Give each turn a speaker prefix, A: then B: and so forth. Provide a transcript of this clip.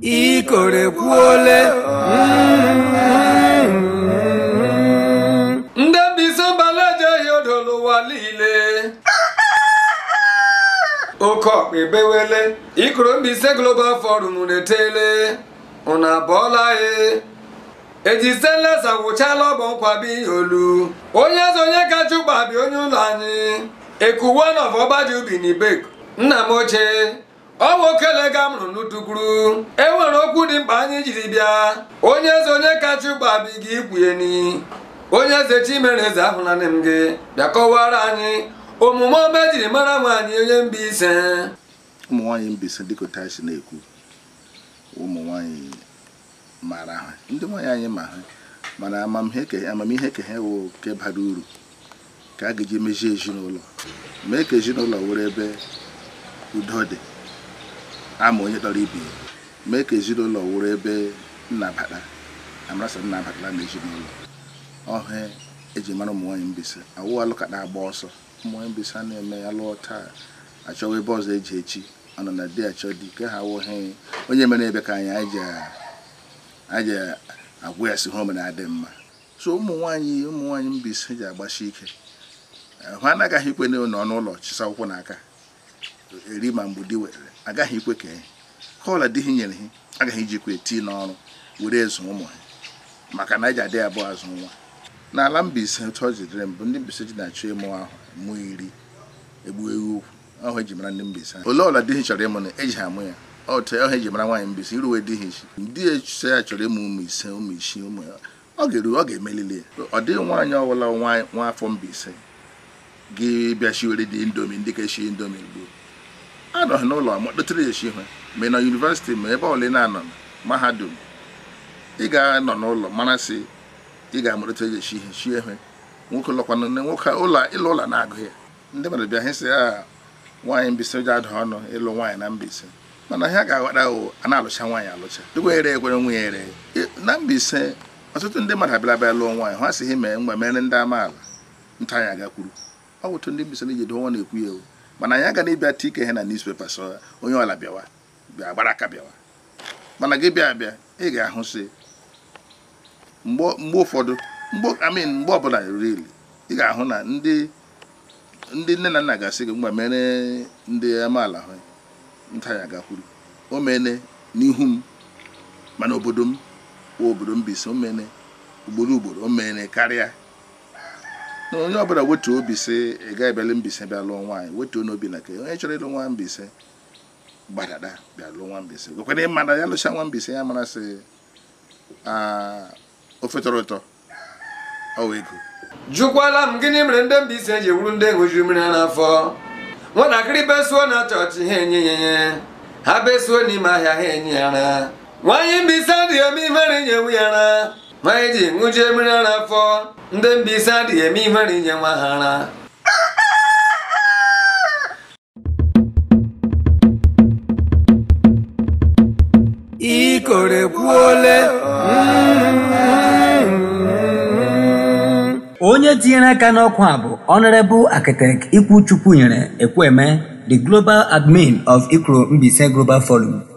A: ikorekwuole
B: ndị Mbaise mbalajeghị odo n'ụwa niile oke ọkpa ebewele ikoro Mbaise Global Forum na-etele unu abụọla ya eji stainless agwụchala ọgbọ nkwabi ihe olu onye eze onye kacha ụkpa bi onye ụlọ anyị ekuwan of ọgbaji ubi na ibeko nna m ochie ọ nwokele ga mụrụ n'utukuru e nwere okwu dị mkpa anyị jiri bịa onye eze onye kacha ụkpa bi gị ikwugheni onye eze chimere eze ahụlanị m gị bịa kọwara anyị omume ọma ejiri mara nwaanyị onye Mbaise
C: ụmụ nwaanyị Mbaise dịka otu anyị si na-ekwu ụmụ nwaanyị mara ha ndị nwaanyị anyị ma ha mana amamihe ke ha wụ nke bara uru ka a ga-eji mezie ezinụlọ mee ka ezinụlọ were ebe udo dị ama onye dọrọ ibe ya mee ka ezinụlọ were ebe nnabata amarasa nnabatala na ezinụlọ ọhịa eji mara ụmụ nwaanyị Mbaise awụ alụkata agba ọsọ ụmụ nwaanyị Mbaise a na-eme ya lụọ taa achọwa ebe ọzọ eji echi ọ nọ na di achọ di ke ha wụghị onye mere ebe ka anyị anyị ji agwa ya si ha omena adị mma so ụmụ nwaanyị ụmụ nwaanyị Mbaise ji agbasi ike ha anaghị ikwe n'ọnụ ụlọ chisa akwụkwọ n'aka eri ma mgbe di were agaghị ikwe ka ha ọla di ha nyere ha agaghị ijikwa eti n'ọrụ were ezu ụmụ ha maka na eji adị abụọ azụ nwa n'ala Mbaise otu ọ jidere mbụ ndị Mbaise ji na-achọ ịmụ ahụ mụ iri egbu ewu ukwu ọhụ eji mara ndị Mbaise ole ọla di ha chọrọ ịmụ na eji ha amụ ya otu ọhụ eji mara nwaanyị Mbaise iruwe di ha isi ndị echise ya chọrọ ịmụ ụmụ ise ụmụ isii ụmụ ya ọ ga-eru ọ ga-emelili ya ọ dịghị nwaanyị ọbụla nwa afọ Mbaise gị bịa shiwere dị indomi ndị ka shi indomi gboo anọghị n'ụlọ dotere ya eshi ha ma na yunivesiti ma ebe ọbụla ị na-anọ mahadum ị ga-anọ n'ụlọ mara sị ị ga-amụrịta ya eshi ihe shie ihe nwoke lọkwanụ nwoke ụlọ ịlụ ụlọ na-agụ ya ndị mmadụ bịa hịsị ya nwaanyị Mbaise ji ada ọnụ ịlụ nwaanyị na Mbaise mana ha ga-aghọta o a na-alụcha nwaanyị alụcha dịkwa ere ekwere nwunye ere na Mbaise ọtụtụ ndị mmadụ abịara bịa lụọ nwaanyị ha sịghị mee mgbe mere ndị amaala nta anyị agakwuru ọ bụ otu ndị Mbaise na-eji dowe na-ekwu ya mana anyị aga na-ebịa tii ike ihe na newspaper sọ onye ọla bịawa bịa gbara aka bịawa mana gị bịa abịa ị ga-ahụ sị mgbe ụfọdụ amin mgbe ọbụla rili ị ga-ahụ na ndị ndị nne na nna ga-asị gị mgbe mere ndị amaala ha nta ya gakwuru o mene n'ihu m mana obodo m wụ obodo Mbaise o mene ugboro ugboro o mene karịa na onye ọbụla wetuo obi sị ị gaghị bịala Mbaise bịa lụọ nwaanyị wetuo n'obi na ke onye chọrọ ịlụ nwa Mbaise gbadada bịa lụọ nwa Mbaise gwekwara ịma na ya lụcha nwa Mbaise ya mara sị ofe tọrọ ụtọ ọwa ego
B: jụkwala m gịnị mere ndị Mbaise ji wuru ndị ṅụjuru mmiri ha n'afọ nwatakịrị besuo na chọọchị ha enye ya ihe ha besuo n'ime ahịa ha enye ya ara nwaanyị Mbaise adịghị eme ihere inye nwe ya ara nwaanyị ji ṅụjie mmiri ara afọ ndị Mbaise adịghị eme ihere inye nwa ha ara
A: ikorekwuole
D: onye tinyere aka n'ọkwa a bụ Honorable Architect Ikwuchukwu nyere Ekwueme the Global Admin of Ikoro Mbaise Global Forum